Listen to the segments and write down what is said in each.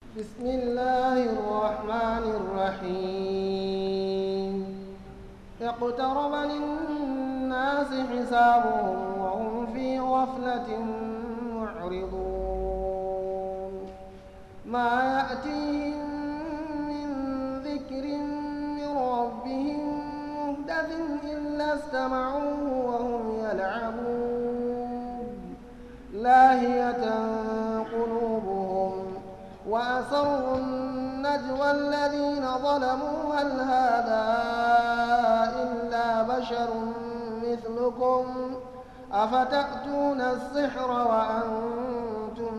بسم الله الرحمن الرحيم اقترب للناس حسابهم وهم في غفلة معرضون ما يأتيهم من ذكر من ربهم مهدث إلا استمعوه وهم يلعبون لاهية قلوبهم وأسروا النجوى الذين ظلموا هل هذا إلا بشر مثلكم أفتأتون السحر وأنتم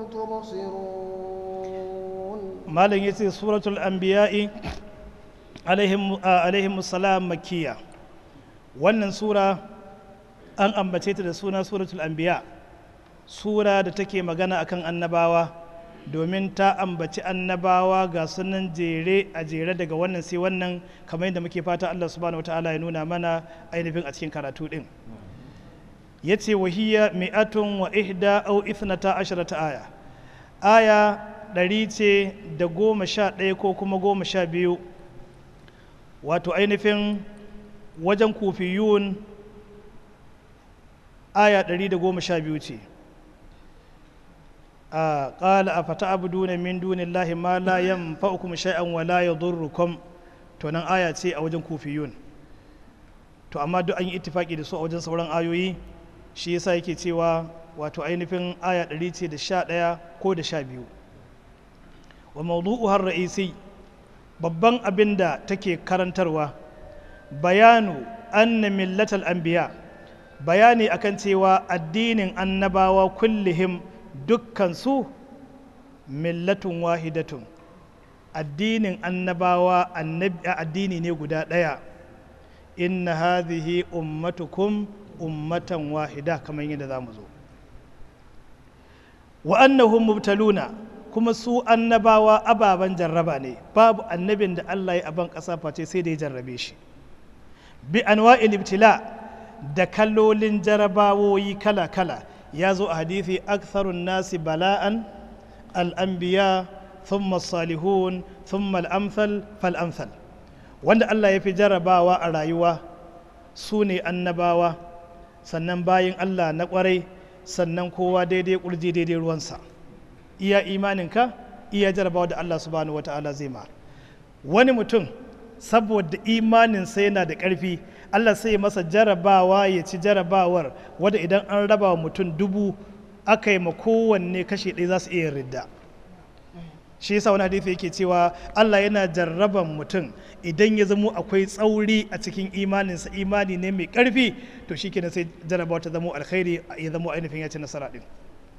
تبصرون malam yace suratul anbiya'i alaihim alaihim salam makkiya wannan sura an ambace ta da suna suratul anbiya sura da take magana akan annabawa domin ta ambaci annabawa ga sunan jere a jere daga wannan sai wannan kamar yadda muke fata Allah subhanahu wataala ya nuna mana ainihin a cikin karatu din yace wahiya mi'atun wa ihda au ithnata asharata aya aya ɗari ce da goma sha ɗaya ko kuma goma sha biyu wato ainihin wajen kufiyun aya ɗari da goma sha biyu ce a ƙala a fata abu duna min dunin lahi ma la yan fa'ukum shay'an wa la ya durrukum to nan aya ce a wajen kufiyun to amma duk an yi ittifaki da su a wajen sauran ayoyi shi yasa yake cewa wato ainihin aya ɗari ce da sha ɗaya ko da sha biyu wa mawdu'uhar ra'isi babban abin da take karantarwa bayanu anna millatal anbiya bayani akan cewa addinin annabawa kullihim dukkan su millatun wahidatun addinin annabawa addini ne guda ɗaya inna hadhihi ummatukum ummatan wahida kamar yadda za mu zo wa annahum mubtaluna kuma su annabawa ababen jarraba ne babu annabin da Allah ya aban ƙasa face sai da ya jarrabe shi bi anwa'il ibtila da kallolin jarabawoyi kala-kala ya zo a hadithi aktharun nasi bala'an al'anbiya thumma salihun thumma al'amthal fal'amthal wanda Allah ya fi jarrabawa a rayuwa su ne annabawa sannan bayin Allah na kwarai sannan kowa daidai kurji daidai ruwansa iya imaninka iya jarabawa da Allah subhanahu wa ta'ala zai ma wani mutum saboda imaninsa yana da ƙarfi Allah sai masa jarabawa ya ci jarabawar wadda idan an raba wa mutum dubu aka yi ma kowanne kashe ɗaya za su iya ridda shi yasa wani hadisi yake cewa Allah yana jarraban mutum idan ya zamo akwai tsauri a cikin imaninsa imani ne mai ƙarfi to shi kenan sai jarabawa ta zamo alkhairi ya zamo ainihin ya ci nasara ɗin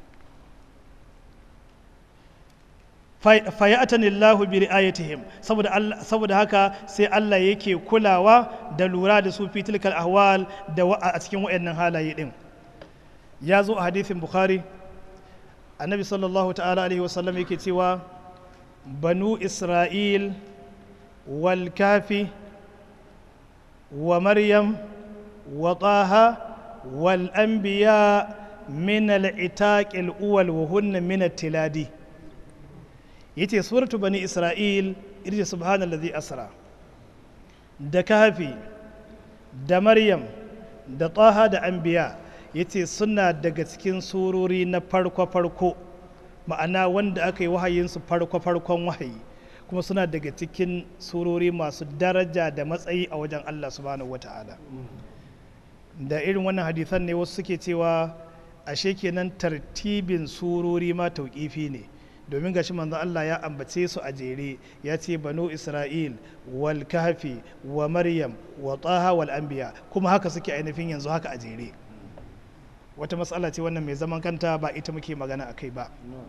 fayatani Allahu bi ri'ayatihim saboda saboda haka sai Allah yake kulawa da lura da su fi tilkal ahwal da a cikin wayannan halaye din ya zo a hadisin bukhari annabi sallallahu ta'ala alaihi wasallam yake cewa banu isra'il wal kafi wa maryam wa taha wal anbiya min al-itaq al-awwal wa hunna min at-tiladi yace suratu bani isra'il irje subhanallazi asra da kafi da maryam da taha da anbiya yace suna daga cikin surori na farko-farko ma'ana wanda aka yi wahayinsu farko-farkon wahayi kuma suna daga cikin surori masu daraja da matsayi a wajen allah subhanahu wata'ala da irin wannan hadisan ne wasu suke cewa ashe kenan tartibin surori ma tauƙifi ne domin gashi manzon Allah ya ambace su a jere ya ce banu Isra'il wal kahfi wa Maryam wa taha wal anbiya kuma haka suke ainihin yanzu haka a jere wata matsala ce wannan mai zaman kanta ba ita muke magana a kai ba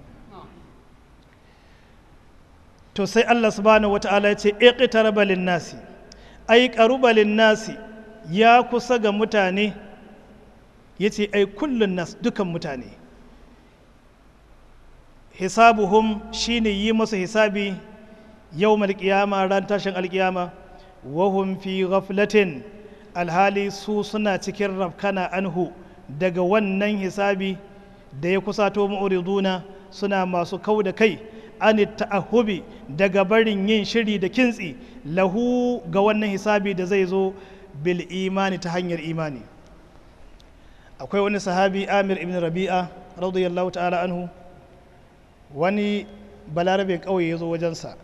to sai Allah subhanahu wata'ala ya ce iqtaraba lin nasi ai qaruba lin nasi ya kusa ga mutane yace ai kullun nas dukan mutane hisabuhum shine yi masa hisabi yau malkiyama ran tashin alkiyama wahum fi ghaflatin alhali su suna cikin rafkana anhu daga wannan hisabi da ya kusato mu'riduna suna masu kau da kai an ta'ahubi daga barin yin shiri da kintsi lahu ga wannan hisabi da zai zo bil imani ta hanyar imani akwai wani sahabi amir ibn rabi'a radiyallahu ta'ala anhu wani balarabe ƙauye ya zo wajensa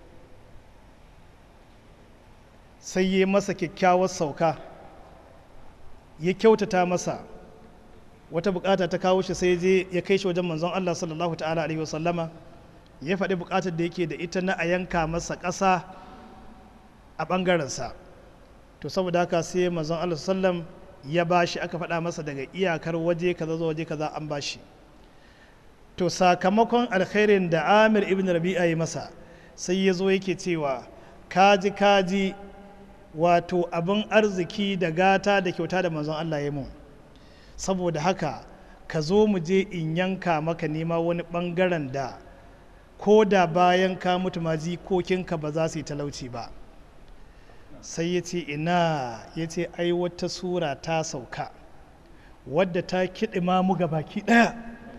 sai ya masa kyakkyawar sauka ya kyautata masa wata bukata ta kawo shi sai je ya kai shi wajen manzon Allah sallallahu ta'ala alaihi wasallama ya faɗi bukatar da yake da ita na a yanka masa ƙasa a ɓangarensa to saboda haka sai manzon Allah sallam ya bashi aka faɗa masa daga iyakar waje kaza zuwa waje kaza an bashi to sakamakon alkhairin da Amir ibn Rabi'a ya masa sai ya zo yake cewa kaji kaji wato abin arziki da gata da kyauta da manzon Allah ya mun saboda haka ka zo mu je in yanka maka nema wani bangaren da ko da bayan ka mutu ma jikokinka ba za su yi talauci ba sai ya ce ina ya ce ai wata sura ta sauka wadda ta kiɗima mu ga baki ɗaya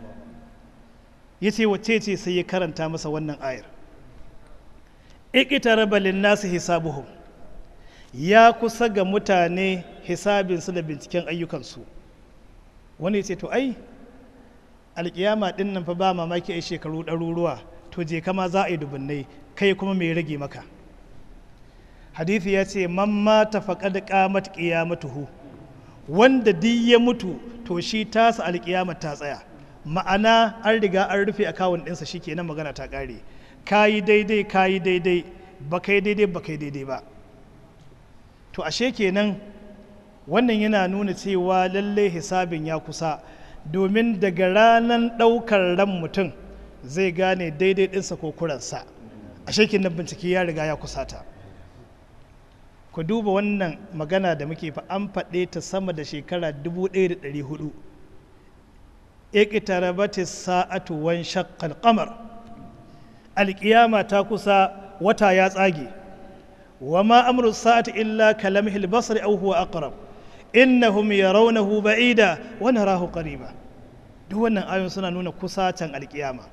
ya ce wacce ce sai ya karanta masa wannan ayar iqtaraba lin-nasi hisabuhum ya kusa ga mutane hisabinsu da binciken ayyukansu wani ya ce to ai alkiyama din nan fa ba mamaki ai shekaru ɗaruruwa to je kama za a yi dubunnai kai kuma mai rage maka hadithi ya ce man mata faqad qamat qiyamatuhu wanda duk ya mutu to shi tasa alkiyama ta tsaya ma'ana an riga an rufe akawun ɗinsa shikenan magana ta ƙare kayi daidai kayi daidai ba kai daidai ba kai daidai ba to ashe kenan wannan yana nuna cewa lallai hisabin ya kusa domin daga ranar ɗaukar ran mutum zai gane daidai ɗinsa ko kuransa ashe kenan bincike ya riga ya kusata ku duba wannan magana da muke fa an faɗe ta sama da shekara 1400 iqtarabati sa'atu wan shaqqal qamar alƙiyama ta kusa wata ya tsage وما أمر الساعة إلا كلمح البصر أو هو أقرب إنهم يرونه بعيدا ونراه قريبا duk wannan ayon suna nuna kusacin alkiyama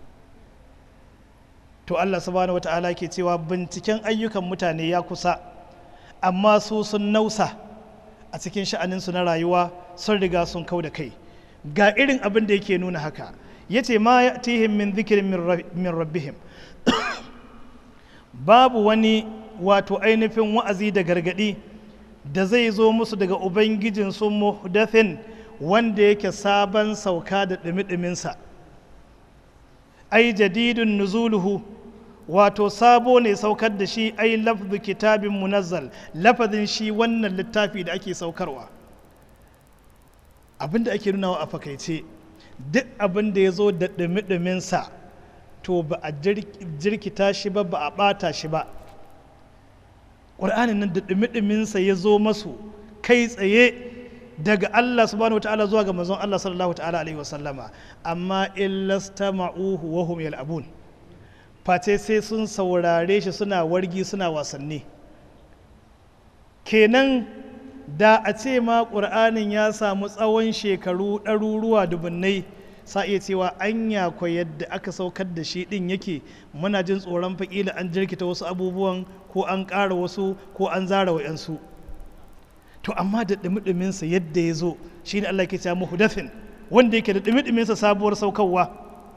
to Allah subhanahu wata'ala ke cewa binciken ayyukan mutane ya kusa amma su sun nausa a cikin sha'aninsu na rayuwa sun riga sun kau da kai ga irin abin da yake nuna haka yace ma ya min zikirin min rabbihim babu wani wato ainihin wa'azi da gargadi da zai zo musu daga ubangijin su muhdathin wanda yake sabon sauka da ɗumi-ɗuminsa ai jadidun nuzuluhu wato sabo ne saukar da shi ai lafzu kitabin munazzal lafazin shi wannan littafi da ake saukarwa abinda ake nunawa a fakaice duk abin da ya zo da ɗumi-ɗuminsa to ba a jirkita shi ba ba a ɓata shi ba ƙur'anin nan da ɗumi-ɗuminsa ya zo masu kai tsaye daga Allah subhanahu wata'ala zuwa ga manzon Allah sallallahu ta'ala alaihi wasallama amma illastama'uhu wa hum yal'abun face sai sun saurare shi suna wargi suna wasanni kenan da a ce ma ƙur'anin ya samu tsawon shekaru ɗaruruwa dubunnai sa iya cewa anya ko yadda aka saukar da shi ɗin yake muna jin tsoron faƙila an jirkita wasu abubuwan ko an ƙara wasu ko an zara wa'yansu to amma da ɗumi-ɗuminsa yadda ya zo shi ne Allah ke cewa muhdathin wanda yake da ɗumi-ɗuminsa sabuwar saukarwa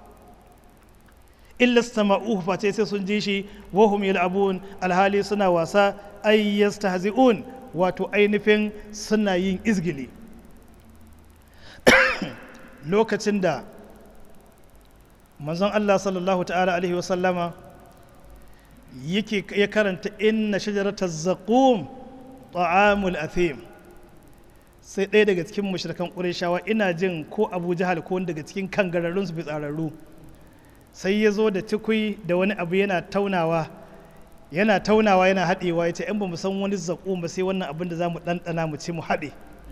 illa sama'uhu face sai sun ji shi wahum yal'abun alhali suna wasa ay yastahzi'un wato ainihin suna yin izgili lokacin da manzon Allah sallallahu ta'ala alaihi wasallama yake ya karanta inna shajarata zaqum ta'amul athim sai ɗaya daga cikin mushrikan ƙureshawa ina jin ko abu jahal ko daga cikin kangararrun su fitsararru sai ya zo da cikui da wani abu yana taunawa yana taunawa yana haɗewa ya ce in ba mu san wani zaƙo ba sai wannan abin da za mu ɗanɗana mu ci mu haɗe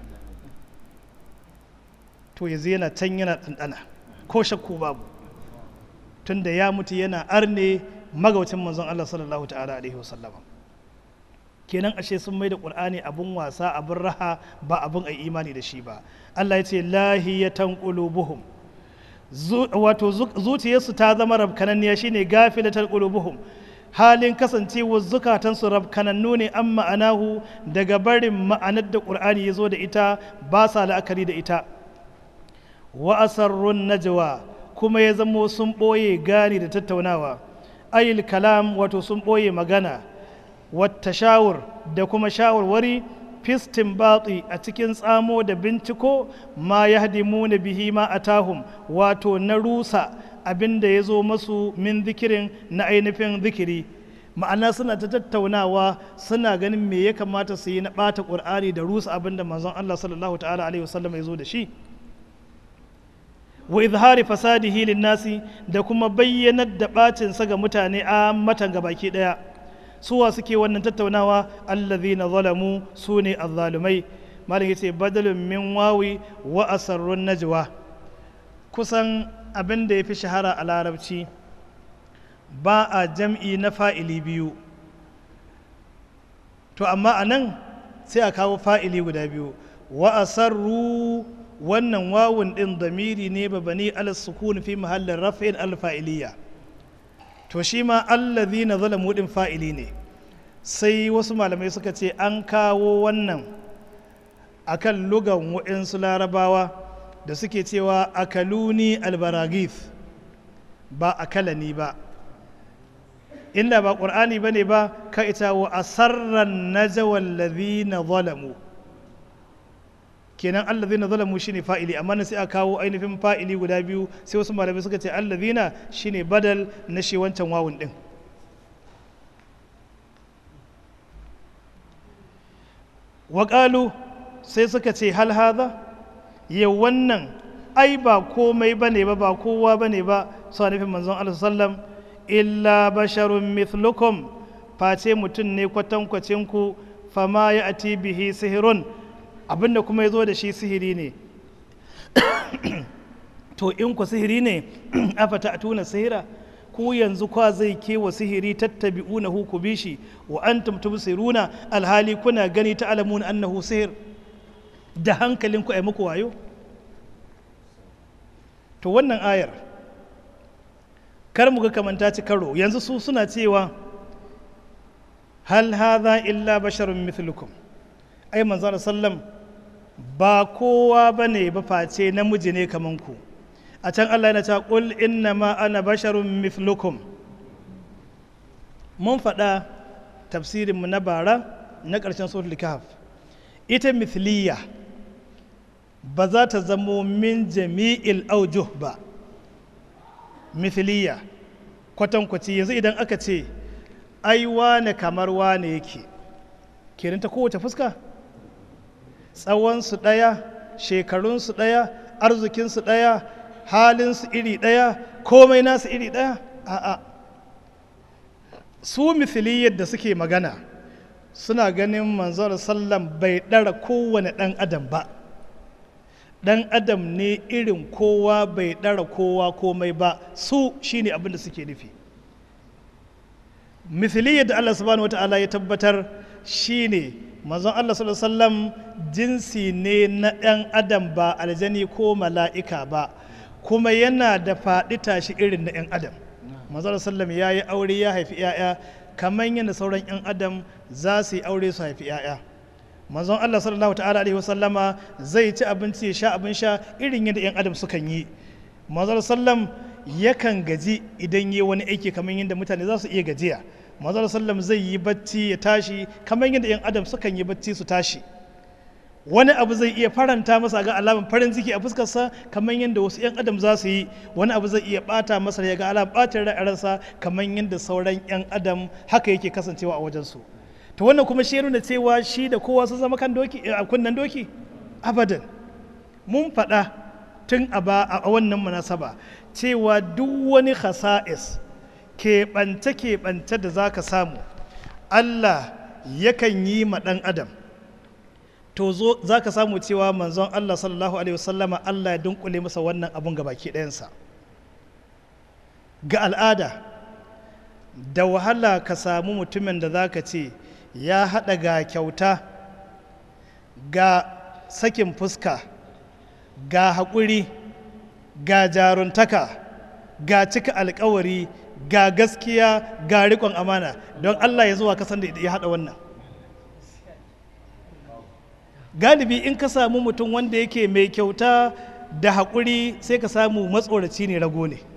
to yanzu yana can yana ɗanɗana ko shakku babu tunda ya mutu yana arne magaucin manzon Allah sallallahu ta'ala alaihi wasallama kenan ashe sun mai da ƙur'ani abin wasa abin raha ba abin a imani da shi ba Allah ya ce lahiyatan qulubuhum wato zuciyarsu ta zama rabkananniya shine gafilatar qulubuhum halin kasancewar zukatansu rabkanannu ne an ma'anahu daga barin ma'anar da ƙur'ani ya zo da ita ba sa la'akari da ita wa asarrun najwa kuma ya zamo sun ɓoye gani da tattaunawa ayil kalam wato sun ɓoye magana wata shawur da kuma shawarwari fistin batsi a cikin tsamo da binciko ma ya na bihi ma a tahum wato na rusa abin da ya zo masu min zikirin na ainihin zikiri ma'ana suna ta tattaunawa suna ganin me ya kamata su yi na ɓata ƙur'ani da rusa abin da manzon Allah sallallahu ta'ala alaihi wasallam ya zo da shi wa izhari fasadihi linnasi da kuma bayyanar da ɓacinsa ga mutane a matan gabaki ɗaya suwa suke wannan tattaunawa allazina zalamu su ne azzalumai malam yace badalun min wawi wa asarrun najwa kusan abin da ya fi shahara a larabci ba a jam'i na fa'ili biyu to amma a nan sai a kawo fa'ili guda biyu wa asarru wannan wawun ɗin damiri ne babani alas sukun fi mahallin rafin alfa'iliya to shi ma allazi na zalamu ɗin fa'ili ne sai wasu malamai suka ce an kawo wannan akan lugan waɗansu larabawa da suke cewa akaluni albaragif ba akalani ba inda ba ƙur'ani ba ne ba ka ita wa asarran najawal ladhina zalamu kenan allazina zalamu shine fa'ili amma na sai a kawo ainihin fa'ili guda biyu sai wasu malamai suka ce allazina shine badal na shi wancan wawun din waƙalu sai suka ce hal haza yau wannan ai ba komai bane ba ba kowa bane ba su nufin manzon Allah sallam illa basharun mithlukum face mutum ne kwatankwacin ku fama ya ati bihi sihirun abinda kuma ya zo da shi sihiri ne to in ku sihiri ne afata a tuna sihira ku yanzu kwa zai kewa sihiri tattabi'una hu ku bishi wa antum tubsiruna alhali kuna gani ta alamun annahu sihir da hankalin ku ai muku wayo to wannan ayar kar mu ga kamanta ci karo yanzu su suna cewa hal hadha illa basharun mithlukum ai manzo sallam ba kowa bane ba face namiji ne kaman ku a can Allah yana cewa qul inna ma ana basharun mithlukum mun faɗa tafsirin mu na bara na ƙarshen suratul kahf ita mithliya ba za ta zamo min jami'il aujuh ba mithliya kwatankwaci yanzu idan aka ce ai wane kamar wane yake kenan ta kowace fuska tsawonsu ɗaya shekarunsu ɗaya arzikinsu ɗaya halinsu iri ɗaya komai nasu iri ɗaya a'a su mithliyar da suke magana suna ganin manzon sallam bai ɗara kowane ɗan adam ba ɗan adam ne irin kowa bai ɗara kowa komai ba su shine abin da suke nufi mithliyar da Allah subhanahu wa ta'ala ya tabbatar shine manzon Allah sallallahu alaihi wasallam jinsi ne na ɗan adam ba aljani ko mala'ika ba kuma yana da faɗi tashi irin na 'yan adam manzon sallam ya yi aure ya haifi 'ya'ya kamar yadda sauran 'yan adam za su yi aure su haifi 'ya'ya manzon Allah sallallahu ta'ala alaihi wasallama zai ci abinci ya sha abin sha irin yadda 'yan adam sukan yi manzon sallam yakan gaji idan yi wani aiki kamar yadda mutane za su iya gajiya manzon sallam zai yi bacci ya tashi kamar yadda 'yan adam sukan yi bacci su tashi wani abu zai iya faranta masa ga alamun farin ciki a fuskarsa kamar yadda wasu 'yan adam za su yi wani abu zai iya bata masa ya ga alamun bacin ra'ayarsa kamar yadda sauran 'yan adam haka yake kasancewa a wajensu to wannan kuma shi nuna cewa shi da kowa sun zama kan doki a kunnen doki abadan mun faɗa tun a ba a wannan munasaba cewa duk wani khasa'is keɓance-keɓance da za ka samu Allah yakan yi ma ɗan adam to zo za ka samu cewa manzon Allah sallallahu alaihi wasallama Allah ya dunkule masa wannan abun ga baki ɗayansa ga al'ada da wahala ka samu mutumin da za ka ce ya haɗa ga kyauta ga sakin fuska ga haƙuri ga jaruntaka ga cika alkawari ga gaskiya ga rikon amana don Allah ya zuwa kasan da ya haɗa wannan galibi in ka samu mutum wanda yake mai kyauta da haƙuri sai ka samu matsoraci ne rago ne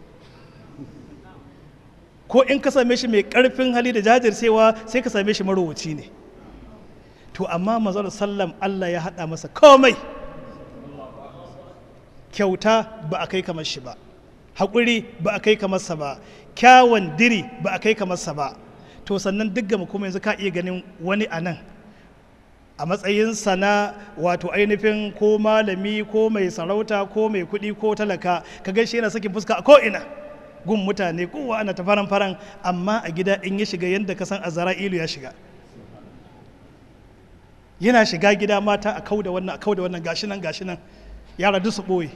ko in ka same shi mai ƙarfin hali da jajircewa sai ka same shi marowaci ne to amma mazal sallam Allah ya haɗa masa komai kyauta ba a kai kamar shi ba haƙuri ba a kai kamar sa ba kyawun diri ba a kai kamar sa ba to sannan duk gama kuma yanzu ka iya ganin wani a nan a matsayinsa na wato ainihin ko malami ko mai sarauta ko mai kuɗi ko talaka ka gaishe yana sakin fuska a ko'ina gun mutane kowa ana ta faran faran amma a gida in ya shiga yadda ka san azra'ilu ya shiga yana shiga gida mata a kau da wannan a kau da wannan gashi nan gashi nan yara duk su ɓoye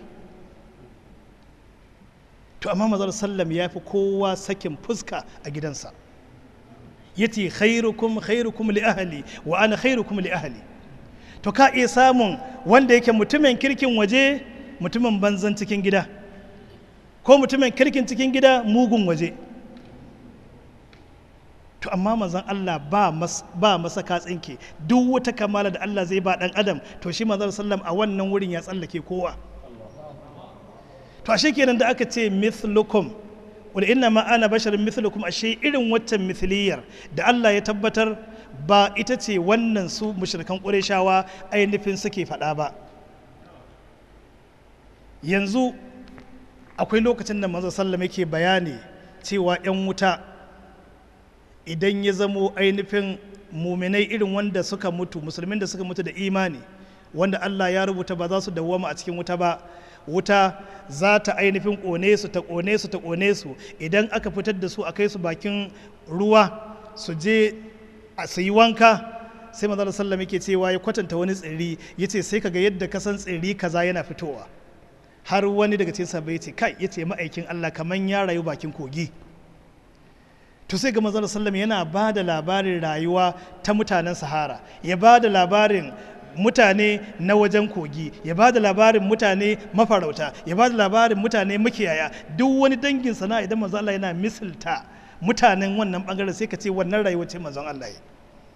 to amma mazar sallam ya fi kowa sakin fuska a gidansa ya ce khairukum khairukum li ahli wa ana khairukum li ahli to ka iya samun wanda yake mutumin kirkin waje mutumin banzan cikin gida ko mutumin kirkin cikin gida mugun waje to amma manzon Allah ba mas, ba masa katsinke duk wata kamala da Allah zai ba dan adam to shi manzon sallam a wannan wurin ya tsallake kowa to ashe kenan da aka ce mithlukum wal inna ma ana basharin mithlukum ashe irin waccan mithliyar da Allah ya tabbatar ba ita ce wannan su mushrikan qurayshawa ainihin suke faɗa ba yanzu akwai lokacin da manzon sallam yake bayani cewa 'yan wuta idan ya zamo ainihin muminai irin wanda suka mutu musulmin da suka mutu da imani wanda Allah ya rubuta ba za su dawwama a cikin wuta ba wuta za ta ainihin ƙone su ta ƙone su ta ƙone su idan aka fitar da su a kai su bakin ruwa su je a su yi wanka sai manzo sallam yake cewa ya kwatanta wani tsiri yace sai kaga yadda ka san tsiri kaza yana fitowa har wani daga cikin sahabbai yace kai yace ma'aikin Allah kaman ya rayu bakin kogi to sai ga manzon sallam yana ba da labarin rayuwa ta mutanen sahara ya ba da labarin mutane na wajen kogi ya ba da labarin mutane mafarauta ya ba da labarin mutane makiyaya duk wani dangin sana'a idan manzon Allah yana misalta mutanen wannan bangaren sai ka ce wannan rayuwa ce manzon Allah ya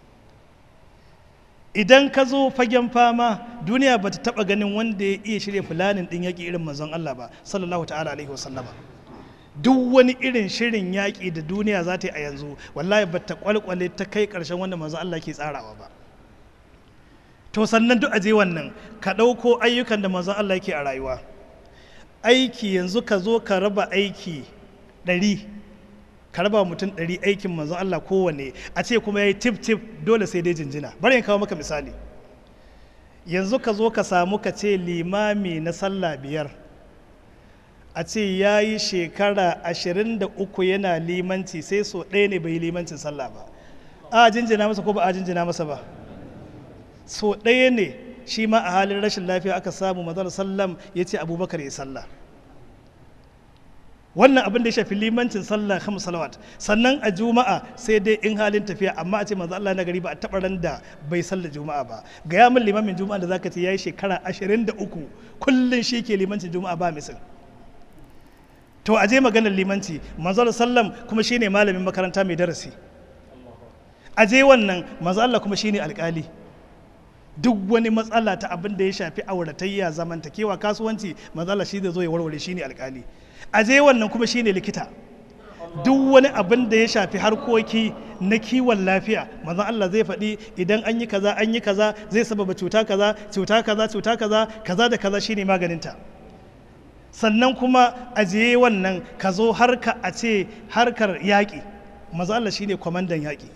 idan ka zo fagen fama duniya ba ta taba ganin wanda ya iya shirya fulanin din yaƙi irin manzon Allah ba sallallahu ta'ala alaihi wasallama duk wani irin shirin yaƙi da duniya za ta yi a yanzu wallahi ba ta kwalkwale ta kai ƙarshen wanda manzo Allah ke tsarawa ba to sannan duk aje wannan ka ɗauko ayyukan da manzo Allah ke a rayuwa aiki yanzu ka zo ka raba aiki ɗari ka raba mutum ɗari aikin manzo Allah kowane a ce kuma ya yi tif tif dole sai dai jinjina bari in kawo maka misali yanzu ka zo ka samu ka ce limami na sallah biyar a ce ya yi shekara ashirin da uku yana limanci sai so ɗaya ne bai yi limancin sallah ba a jinjina masa ko ba a jinjina masa ba so ɗaya ne shi ma a halin rashin lafiya aka samu mazal sallam ya ce abubakar ya sallah wannan abin da ya shafi limancin sallah kam salawat sannan a juma'a sai dai in halin tafiya amma a ce manzo Allah na gari ba a taɓa ran da bai sallah juma'a ba ga ya min limamin juma'a da zaka ce yayi shekara 23 kullun shi ke limancin juma'a ba misal to a je maganar limanci manzo sallam kuma shine malamin makaranta mai darasi a je wannan manzo Allah kuma shine alkali duk wani matsala ta abin da ya shafi auratayya zamantakewa kasuwanci manzo Allah shi zai zo ya warware shine alkali a je wannan kuma shine likita duk wani abin da ya shafi harkoki na kiwon lafiya manzo Allah zai faɗi idan an yi kaza an yi kaza zai sababa cuta kaza cuta kaza cuta kaza kaza da kaza shine maganinta sannan kuma ajiye wannan ka zo harka a ce harkar yaƙi manzo Allah shine kwamandan yaƙi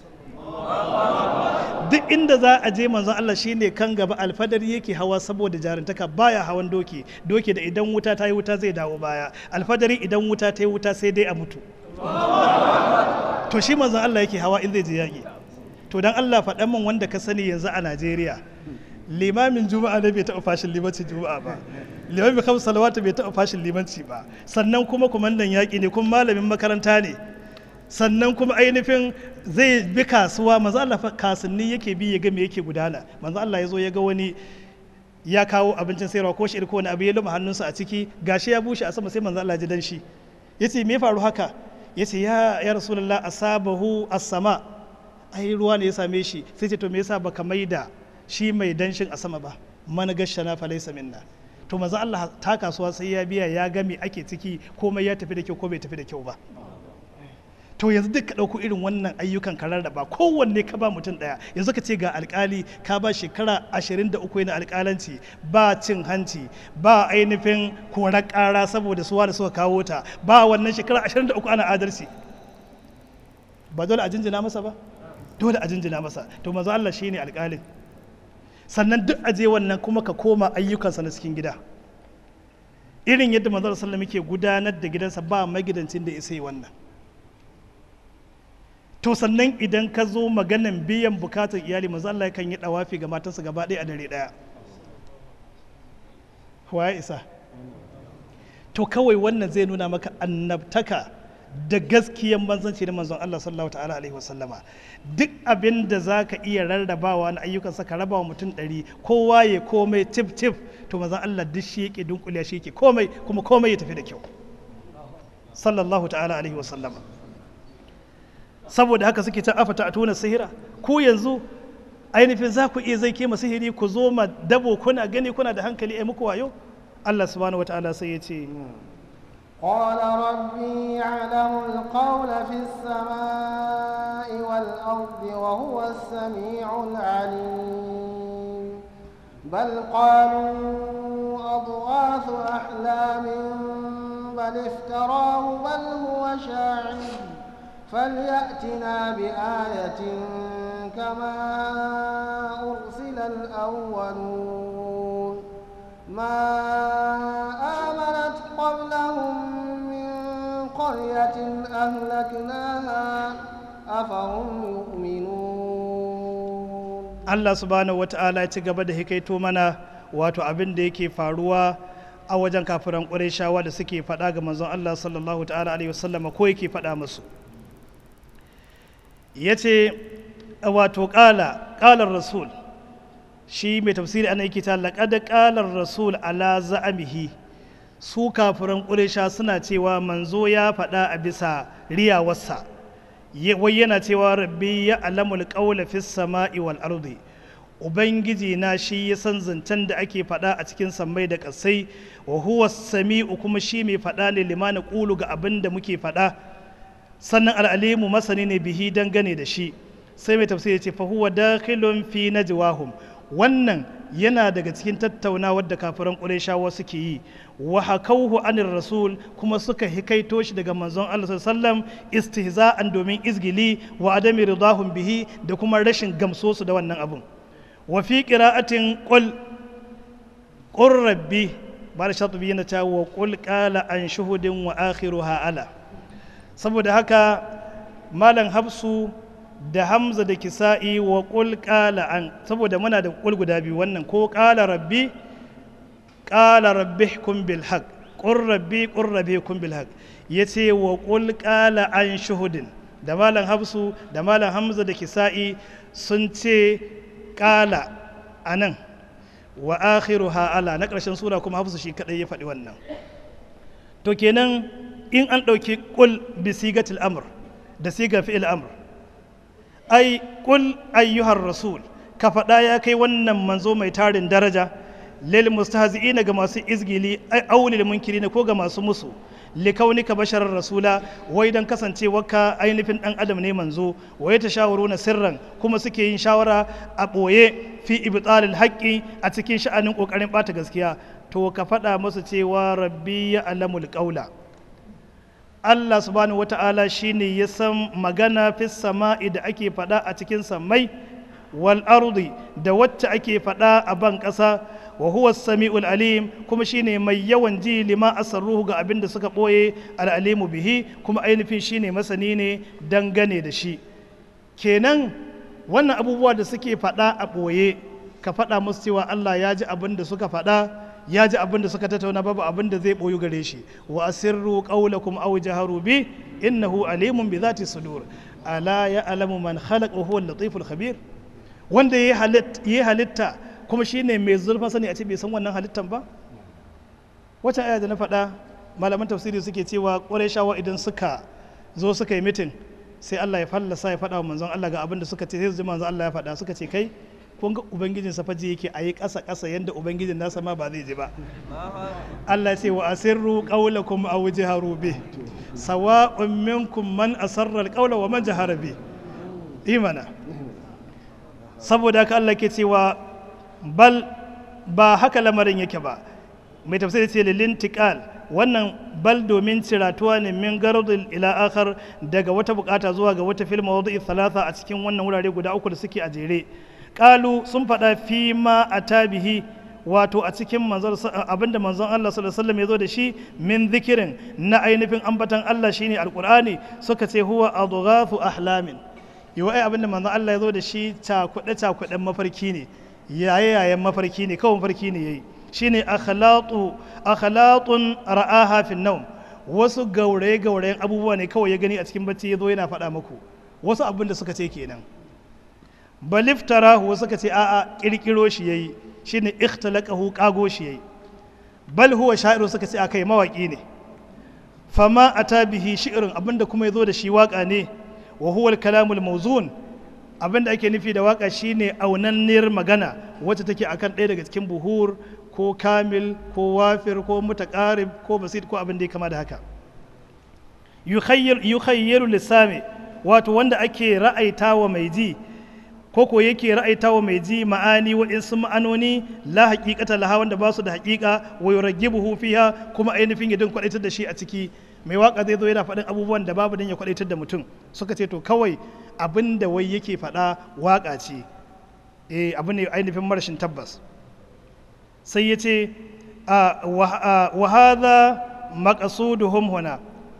duk inda za a je manzo Allah shine kan gaba alfadari yake hawa saboda jarintaka baya hawan doki doki da idan wuta ta yi wuta zai dawo baya alfadari idan wuta ta yi wuta sai dai a mutu to shi manzo Allah yake hawa in zai je yaƙi to dan Allah faɗan min wanda ka sani yanzu a Najeriya limamin juma'a ne bai taɓa fashin limancin juma'a ba limamin kamar salawatu bai taɓa fashin limanci ba sannan kuma kumandan yaƙi ne kuma malamin makaranta ne sannan kuma ainihin zai bi kasuwa manzo Allah kasuwanni yake bi ya ga me yake gudana manzo Allah ya zo ya ga wani ya kawo abincin sayarwa ko shi ko wani abu ya luma hannunsa a ciki gashi ya bushe a sama sai manzo Allah ji dan shi yace me ya faru haka yace ya ya rasulullah asabahu as-sama ai ruwa ne ya same shi sai ce to me yasa baka maida shi mai danshin a sama ba man gashana fa laysa minna to manzo Allah ta kasuwa sai ya biya ya ga me ake ciki komai ya tafi da kyau ko bai tafi da kyau ba to yanzu duk ka ɗauko irin wannan ayyukan ka rarraba kowanne ka ba mutum ɗaya yanzu ka ce ga alkali ka ba shekara ashirin da uku yana alkalanci ba cin hanci ba ainihin korar ƙara saboda suwa da suka kawo ta ba wannan shekara ashirin da uku ana adalci ba dole a jinjina masa ba dole a jinjina masa to manzo Allah shine alkalin sannan duk aje wannan kuma ka koma ayyukansa na cikin gida irin yadda manzo sallallahu alaihi wasallam ke gudanar da gidansa ba magidancin da isa yi wannan to sannan idan ka zo maganan biyan bukatar iyali manzo Allah yakan yi dawafi ga matarsa gaba ɗaya a dare ɗaya waye isa to kawai wannan zai nuna maka annabtaka da gaskiyan manzanci da manzon Allah sallallahu ta'ala alaihi wasallama duk abin da za ka iya rarrabawa na ayyukan ka raba wa mutum ɗari kowa ya komai tif tif to manzon Allah duk shi yake dunkuliya shi yake komai kuma komai ya tafi da kyau sallallahu ta'ala alaihi wasallama saboda haka suke ta afata a tuna sihira ku yanzu ainihin za ku iya zai kema sihiri ku zo ma dabo kuna gani kuna da hankali ai muku wayo Allah subhanahu wataala sai ya ce قال ربي يعلم القول في السماء والأرض وهو السميع العليم بل قالوا أضغاث أحلام بل افتراه بل هو شاعر فليأتنا بآية كما أرسل الأولون ما آمنت قبلهم من قرية أهلكناها أفهم يؤمنون Allah subhanahu wata'ala ya ci gaba da hikaito mana wato abin da yake faruwa a wajen kafiran ƙurayshawa da suke faɗa ga manzon Allah sallallahu ta'ala alaihi wasallama ko yake faɗa musu ya ce wato ƙala ƙalar rasul shi mai tafsiri ana yake ta laƙada ƙalar rasul ala za'amihi su kafiran ƙuresha suna cewa manzo ya faɗa a bisa riyawarsa wai yana cewa rabbi ya alamul ƙaula fis sama'i wal ardi ubangiji na shi ya san zancen da ake faɗa a cikin sammai da ƙasai wa huwa sami'u kuma shi mai faɗa ne limana ƙulu ga abin da muke faɗa sannan al'alimu masani ne bihi dangane da shi sai mai tafsiri ce fa huwa dakhilun fi najwahum wannan yana daga cikin tattaunawar da kafiran ƙurayshawa suke yi wa hakauhu anir rasul kuma suka hikaito shi daga manzon Allah sallallahu istihza'an domin izgili wa adami ridahum bihi da kuma rashin gamso su da wannan abun wa fi qira'atin qul qur rabbi ba da shatubi yana ta wa qul qala an shuhudin wa akhiruha ala saboda haka malam hafsu da hamza da kisa'i wa ƙul ƙala an saboda muna da ƙul guda biyu wannan ko ƙala rabbi ƙala rabbi kun bil haq ƙun rabbi ƙun rabbi kun bil haq ya ce wa ƙul ƙala an shuhudin da malam hafsu da malam hamza da kisa'i sun ce ƙala a nan wa akhiru ha'ala na ƙarshen sura kuma hafsu shi kaɗai ya faɗi wannan to kenan in an ɗauki ƙul bi sigatil amr da siga fi'il amr ai ƙul ayyuhar rasul ka faɗa ya kai wannan manzo mai tarin daraja lil mustahzi'ina ga masu izgili ai aulil munkirina ko ga masu musu likaunika basharar rasula wai dan kasancewarka ainihin dan adam ne manzo wai ta na sirran kuma suke yin shawara a ɓoye fi ibtalil haqqi a cikin sha'anin kokarin ɓata gaskiya to ka faɗa musu cewa rabbi ya alamul qaula Allah subhanahu wata'ala shine ya san magana fi sama'i da ake faɗa a cikin sammai wal ardi da wacce ake faɗa a ban ƙasa wa huwa sami'ul alim kuma shine mai yawan ji lima asarruhu ga abin da suka ɓoye al'alimu bihi kuma ainihin shine masani ne dangane da shi kenan wannan abubuwa da suke faɗa a ɓoye ka faɗa musu cewa Allah ya ji abin da suka faɗa ya ji abin da suka tattauna babu abin da zai boyu gare shi wa asirru qawlakum aw jaharu bi innahu alimun bi zati sudur ala ya'lamu man khalaqa wa huwa al-latiful khabir wanda ya halitta kuma shine mai zurfa sani a ce bai san wannan halittan ba wacce aya da na faɗa malaman tafsiri suke cewa shawa idan suka zo suka yi mitin sai Allah ya fallasa ya faɗa wa manzon Allah ga abin da suka ce sai su ji manzon Allah ya faɗa suka ce kai kun ga ubangijin sa faji yake a yi ƙasa ƙasa yanda ubangijin nasa ma ba zai ji ba Allah ce wa asirru qawlakum aw jaharu bih sawa'un minkum man asarra alqawla wa man jahara bih imana saboda haka Allah ke cewa bal ba haka lamarin yake ba mai tafsiri ce lilin tiqal wannan bal domin ciratuwa ne min gardin ila akhar daga wata bukata zuwa ga wata filma wadda thalatha a cikin wannan wurare guda uku da suke a jere kalu sun faɗa fi ma a tabihi wato a cikin abinda manzon Allah sallallahu alaihi wasallam ya zo da shi min zikirin na ainihin ambatan Allah shine alqur'ani suka ce huwa adghafu ahlamin yiwa ai abinda manzon Allah ya zo da shi cakuɗe cakuɗen mafarki ne yaye yayen mafarki ne kawai mafarki ne yayi shine akhlaqu akhlatun ra'aha fi nawm wasu gauraye gaurayen abubuwa ne kawai ya gani a cikin bacci ya zo yana faɗa muku wasu abin da suka ce kenan baliftarahu wasu suka ce a'a kirkiro shi yayi shine ikhtalaqahu kago shi yayi bal huwa sha'iru suka ce akai mawaki ne fama ata bihi shi'rin abinda kuma ya zo da shi waka ne wa huwa al-kalamul mawzun abinda ake nufi da waka shine aunanniyar magana wacce take akan ɗaya daga cikin buhur ko kamil ko wafir ko mutaƙarib ko basit ko abin da ya kama da haka yukhayyaru lissami wato wanda ake ra'aita wa mai ji ko ko yake ra'aita wa mai ji ma'ani waɗansu ma'anoni la haƙiƙata laha wanda ba su da haƙiƙa wa yuraggibuhu fiha kuma ainihin ya din kwaɗaitar da shi a ciki mai waka zai zo yana faɗin abubuwan da babu dan ya kwaɗaitar da mutum suka ce to kawai abin da wai yake faɗa waka ce eh abu ne ainihin marashin tabbas sai ya ce wa hadha maqsuduhum huna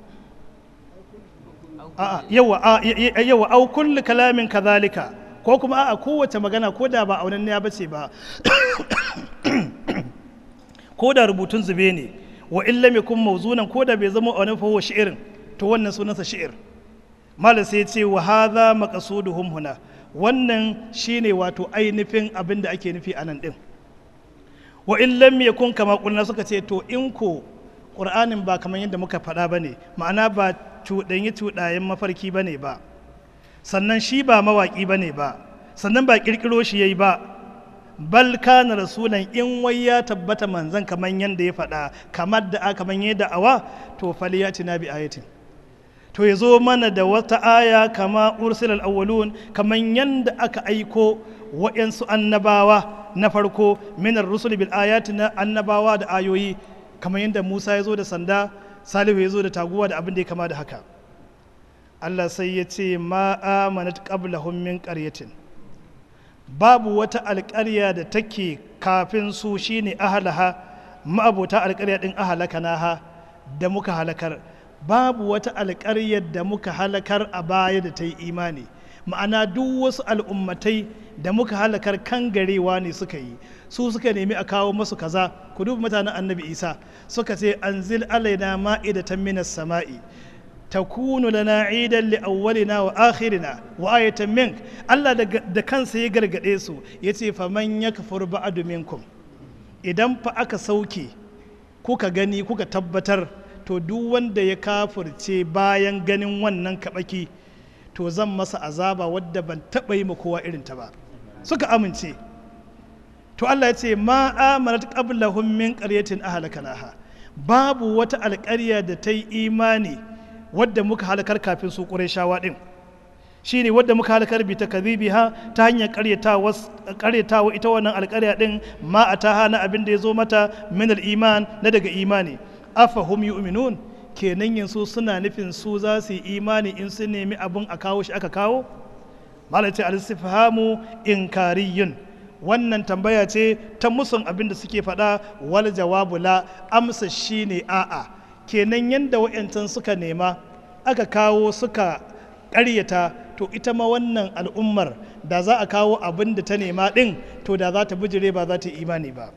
yawa yawa au kullu kalamin kadhalika ko kuma a kowace magana ko da ba aunan ya bace ba ko da rubutun zube ne wa illa yakun mawzunan ko da bai zama aunan fa huwa shi'rin to wannan sunansa shi'ir malam sai ya ce wa hadha maqsuduhum huna wannan shine wato ainihin abin da ake nufi a nan din wa in lam yakun kama kulna suka ce to in ko qur'anin ba kamar yadda muka faɗa bane ma'ana ba cuɗanyi cuɗayen mafarki bane ba sannan shi ba mawaƙi bane ba sannan ba ƙirƙiro shi yayi ba bal kana rasulan in wai ya tabbata manzan kamar yadda ya faɗa kamar da kamar yadda awa to faliyatina bi ayatin to ya zo mana da wata aya kama ursilal awwalun kamar yadda aka aiko wa'yansu annabawa na farko minar rusul bil ayati na annabawa da ayoyi kamar yadda Musa ya zo da sanda Salihu ya zo da taguwa da abin da ya kama da haka Allah sai ya ce ma amanat qablahum min qaryatin babu wata alƙarya da take kafin su shine ahlaha ma'abota alƙarya din ahalakanaha da muka halakar babu wata alƙaryar da muka halakar a baya da ta yi imani ma'ana duk wasu al'ummatai da muka halakar kan garewa ne suka yi su suka nemi a kawo masu kaza ku duba mutanen annabi isa suka ce anzil alaina ma'idatan minas sama'i takunu lana idan li awwalina wa akhirina wa ayatan mink Allah da kansa ya gargade su yace faman yakfur ba'du minkum idan fa aka sauke kuka gani kuka tabbatar to duk wanda ya kafirce bayan ganin wannan kabaki to zan masa azaba wadda ban taɓa yi ma kowa irin ta ba suka amince to Allah ya ce ma amanat qablahum min qaryatin ahlakanaha babu wata alƙarya da ta yi imani wadda muka halakar kafin su ƙurayshawa din shine wadda muka halakar bi takdhibiha ta hanyar ƙaryatawa ƙaryatawa ita wannan alƙarya din ma ataha na abin da ya zo mata min al-iman na daga imani afahum yu'minun kenan yanzu suna nufin su za su yi imani in sun nemi abin a kawo shi aka kawo malace al-istifhamu inkariyun wannan tambaya ce ta musun abin da suke faɗa wal jawabu la amsa shine a'a kenan yanda wa'yancan suka nema aka kawo suka ƙaryata to ita ma wannan al'ummar da za a kawo abin da ta nema ɗin to da za ta bijire ba za ta yi imani ba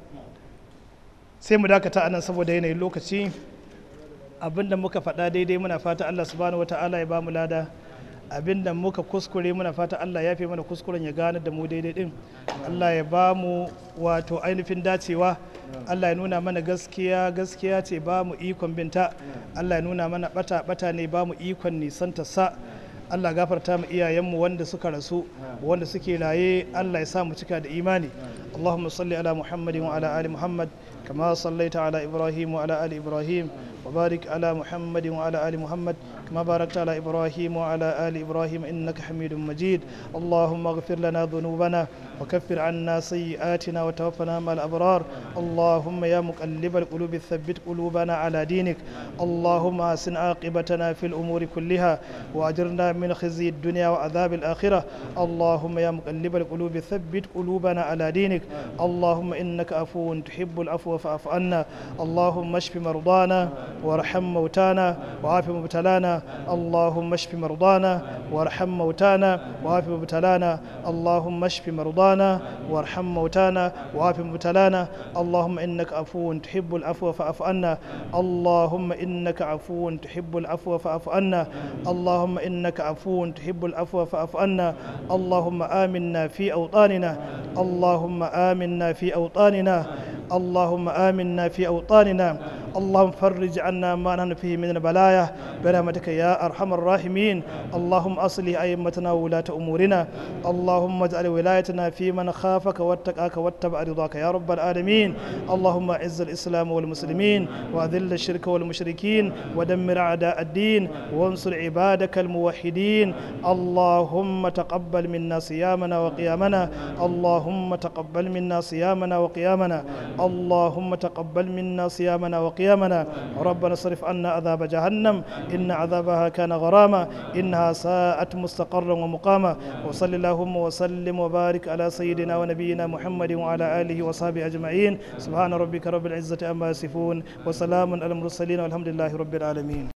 sai mu dakata anan saboda yanayin lokaci abin da muka faɗa daidai muna fata allah subhanahu wa ta'ala ya ba mu lada abinda muka kuskure muna fata Allah ya fi mana kuskuren ya gane da mu daidai din Allah ya ba mu wato ainihin dacewa Allah ya nuna mana gaskiya gaskiya ce ba mu ikon binta Allah ya nuna mana bata bata ne ba mu ikon nisanta sa Allah gafarta mu iyayenmu wanda suka rasu wanda suke raye Allah ya sa mu cika da imani Allahumma salli ala Muhammadin wa ala ali Muhammad kama sallaita ala Ibrahim wa ala ali Ibrahim وبارك على محمد وعلى آل محمد كما باركت على إبراهيم وعلى آل إبراهيم إنك حميد مجيد اللهم اغفر لنا ذنوبنا وكفر عنا سيئاتنا وتوفنا مع الأبرار اللهم يا مقلب القلوب ثبت قلوبنا على دينك اللهم أحسن عاقبتنا في الأمور كلها وأجرنا من خزي الدنيا وعذاب الآخرة اللهم يا مقلب القلوب ثبت قلوبنا على دينك اللهم إنك عفو تحب العفو فاعف عنا اللهم اشف مرضانا وارحم موتانا وعاف مبتلانا اللهم اشف مرضانا وارحم موتانا وعاف مبتلانا اللهم اشف مرضانا وارحم موتانا وعاف مبتلانا اللهم انك عفو تحب العفو فاعف عنا اللهم انك عفو تحب العفو فاعف عنا اللهم انك عفو تحب العفو فاعف عنا اللهم امنا في اوطاننا اللهم امنا في اوطاننا اللهم آمنا في أوطاننا اللهم فرج عنا ما نحن فيه من البلايا برحمتك يا أرحم الراحمين اللهم أصلح أئمتنا وولاة أمورنا اللهم اجعل ولايتنا في من خافك واتقاك واتبع رضاك يا رب العالمين اللهم أعز الإسلام والمسلمين وأذل الشرك والمشركين ودمر أعداء الدين وانصر عبادك الموحدين اللهم تقبل منا صيامنا وقيامنا اللهم تقبل منا صيامنا وقيامنا اللهم تقبل منا صيامنا وقيامنا ربنا صرف عنا عذاب جهنم إن عذابها كان غراما إنها ساءت مستقرا ومقاما وصل اللهم وسلم وبارك على سيدنا ونبينا محمد وعلى آله وصحبه أجمعين سبحان ربك رب العزة أما يصفون وسلام على المرسلين والحمد لله رب العالمين